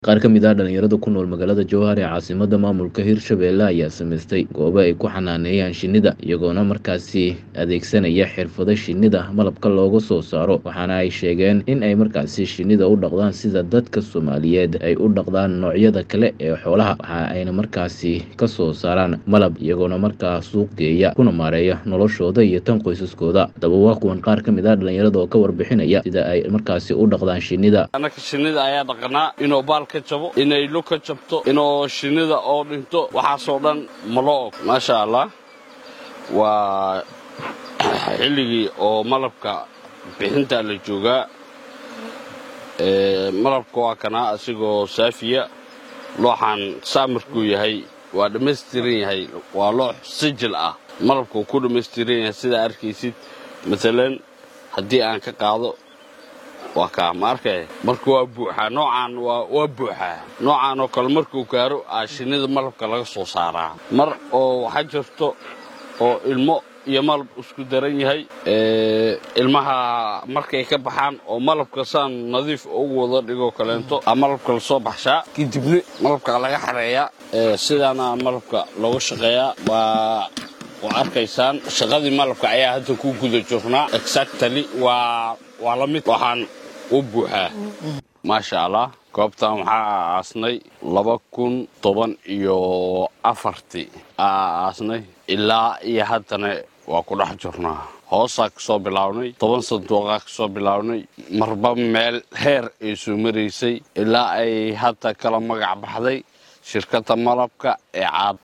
Qaar ka mid ah dhalinyarada ku nool magaalada Jowhar ee caasimadda maamulka Hirshabelle ayaa samaystay goobo ay ku xanaaneeyaan shinnida iyagoona markaasi adeegsanaya xirfado shinnida malabka looga soo saaro waxaana ay sheegeen in ay markaasi shinnida u dhaqdaan sida dadka Soomaaliyeed ay u dhaqdaan noocyada kale ee xoolaha waxa ayna markaasi ka soo saaraan malab iyagoona markaa suuq geeya kuna maareeya noloshooda iyo tan qoysaskooda haddaba waa kuwan qaar ka mid ah dhalinyarada oo ka warbixinaya sida ay markaasi u dhaqdaan shinnida annaka shinnida ayaa dhaqnaa inuu baal ka jabo inay lug ka jabto inuu shinnida oo dhinto waxaasoo dhan ma loo og maasha allah waa xilligii oo malabka bixinta la joogaa malabka waa kanaa asigoo saafiya looxaan saamarkuu yahay waa dhammaystiran yahay waa loox sijil ah malabkuu ku dhammaystiran yahay sidaa arkaysid maalan haddii aan ka qaado waa kaa ma arkay marka waa buuxaa noocaan waa buuxaa noocaan oo kale markuu gaaro aa shinnida malabka laga soo saaraa mar oo waxaa jirto oo ilmo iyo malab isku daran yahay ilmaha markay ka baxaan oo malabka saan nadiif ugu wada dhigoo kaleento aa malabka lasoo baxshaa kadibna malabka laga xareeyaa sidaana malabka looga shaqeeyaa waa waa arkaysaan shaqadii malabka ayaa hadda ku guda jirnaa exactly waa waa la mid waxaan u buuxaa maasha allah goobtan waxaa aasnay laba kun toban iyo afartii aa aasnay ilaa iyo haddana waa ku dhex jirnaa hoosaa ka soo bilownay toban sanduuqaa ka soo bilownay marba meel heer ay soo maraysay ilaa ay hadda kala magac baxday shirkadda malabka ee caad